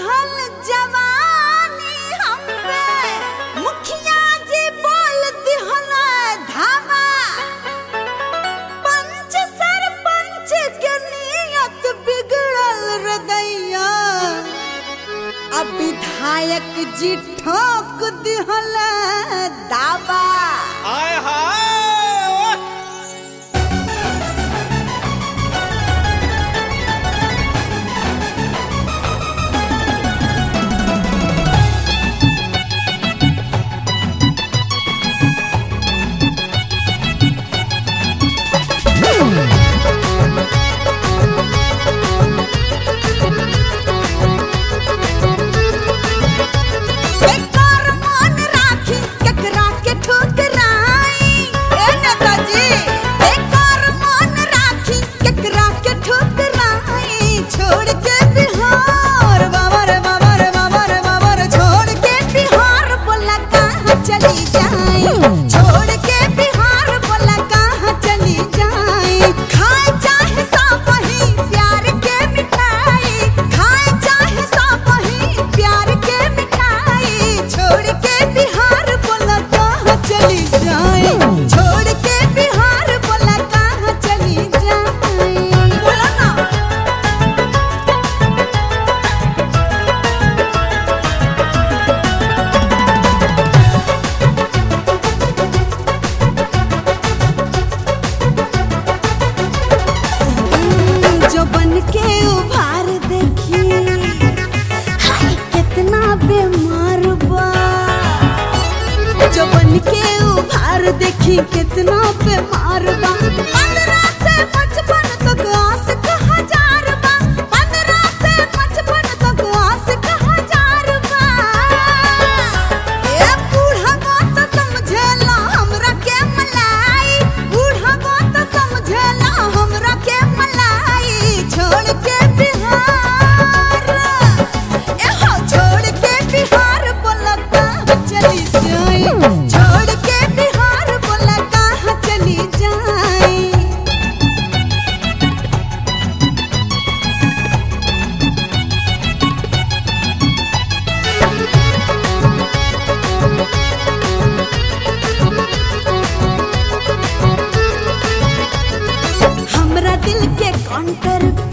चढ़ल जवानी हम पे मुखिया जी बोल दिहल धावा पंच सरपंच के नियत बिगड़ल रदैया अब विधायक जी ठोक दिहल दावा आय हाय बेकार मन राखी केकरा के ठुकराई ए नेताजी बेकार मन राखी केकरा के ठुकराई छोड़ के बिहार बाबा रे बाबा रे बाबा रे बाबा रे छोड़ के बिहार बोला कहाँ चली जाई छोड़ के बिहार बोला कहाँ चली जाई खाए चाहे सब ही प्यार के मिठाई खाए चाहे सब ही प्यार के मिठाई छोड़ के बिहार बोला कहाँ चली जाए छोड़ के बिहार बोला कहाँ चली जाए बोला ना जो बन के उभार देखी हाय कितना बीमार बा जो बन के उभार देखी कितना बीमार बा पंद्रह से पचपन तक आस का हजार बा पंद्रह से पचपन तक आस का हजार बा ए बूढ़ा बात समझेला हमरा के मलाई बूढ़ा बात समझेला हमरा के मलाई छोड़ के बिहार ए हो छोड़ के बिहार बोला कहाँ चली जाए छोड़ के बिहार बोला कहाँ चली जाए हमरा दिल के काउंटर